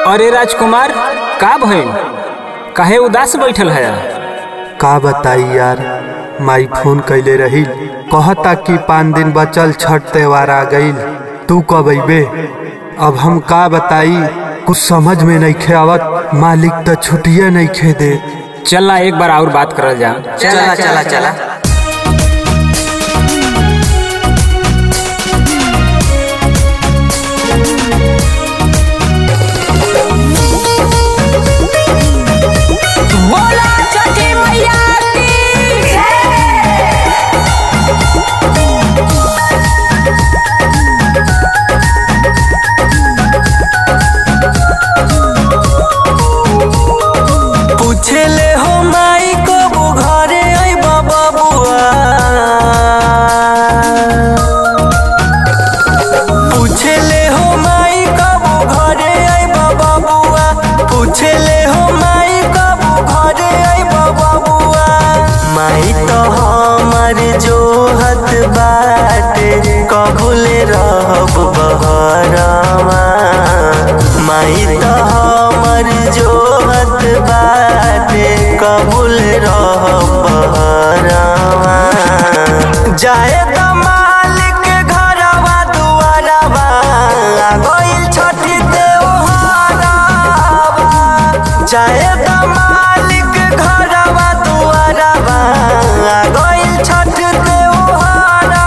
अरे राजकुमार का भइल काहे उदास बैठल है का बताई यार माई फोन कैले रही कहता कि पाँच दिन बचल छठ त्योहार आ गईल तू कब अबे अब हम का बताई कुछ समझ में नहीं खे आवत मालिक तो छुट्टिए नहीं खे दे चलना एक बार और बात करल जा चला चला चला बोला छठी मैया की पूछले हो माई कब घरे अइबा बबुआ पूछले हो माई कब घरे अइबा बबुआ पूछले हो माई कब घरे अइबा बबुआ माई तो हमर जोहत बाटे कबूले रहब बहरवा माई तो हमर जोहत बाटे कबूल रहब बहरवा जाए त मालिक घरवा दुआरवा आ गइल छठी त्योहारवा जाए त मालिक घरवा दुआरवा आ गइल छठ त्योहारवा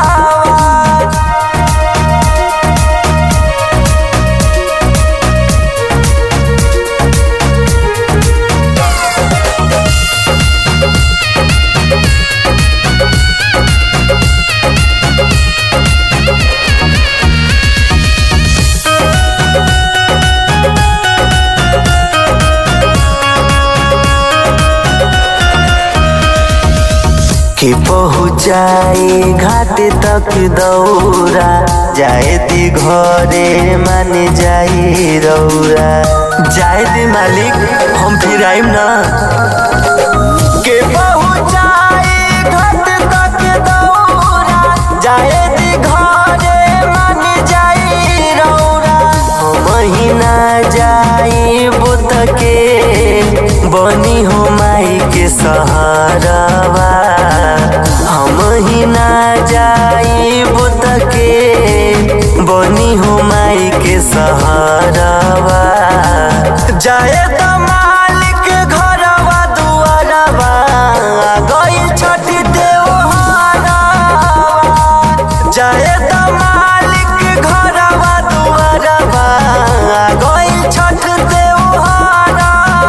कि पहुँचाई घाट तक दौरा जाए दी घरे मान जाई रौरा जाए दी मालिक हम फिर आइम ना के पहुँचाई घाट तक दौरा जाए दी घरे मान जाई रौरा हम महीना जाई बुत के बनी हो माई के सहारावा हम ही ना जाई बुत के बनी हो माई के सहारावा जाए त मालिक घरवा दुआरवा आ गइल छठी त्योहारवा जाए त मालिक घरवा दुआरवा आ गइल छठ त्योहारवा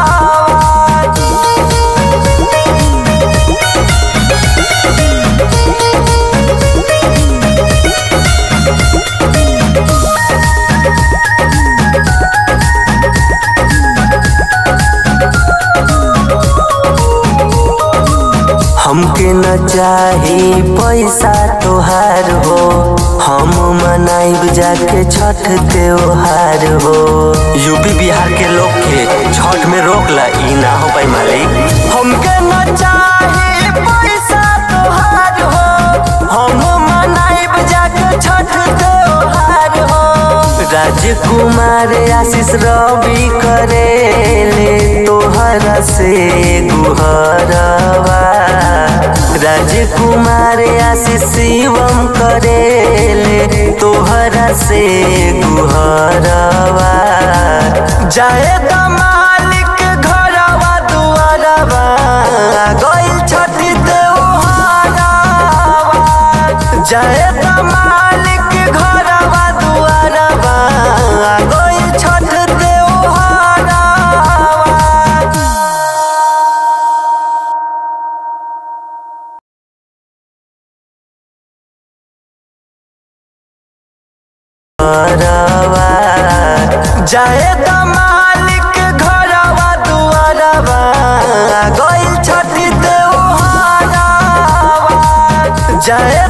हमके न चाही पैसा तोहार हो हम मनाइब जाके छठ त्योहार हो यूपी बिहार के लोग के छठ में रोक ला ई ना हो पाई मालिक हमके न चाही पैसा तोहार हो हम मनाइब जाके छठ त्योहार हो राजकुमार आशीष रवि करेले तोहरा से गुहरवा राजकुमार आशीष शिवम करेले तोहरा से गुहरवा जाए त मालिक घरवा दुआरवा आ गइल छठी त्योहारवा जाए त मालिक घरवा दुआरवा आ गइल छठ त्योहारवा घरवा जाए त मालिक घरवा दुआरवा आ गइल छठी त्योहारवा जाए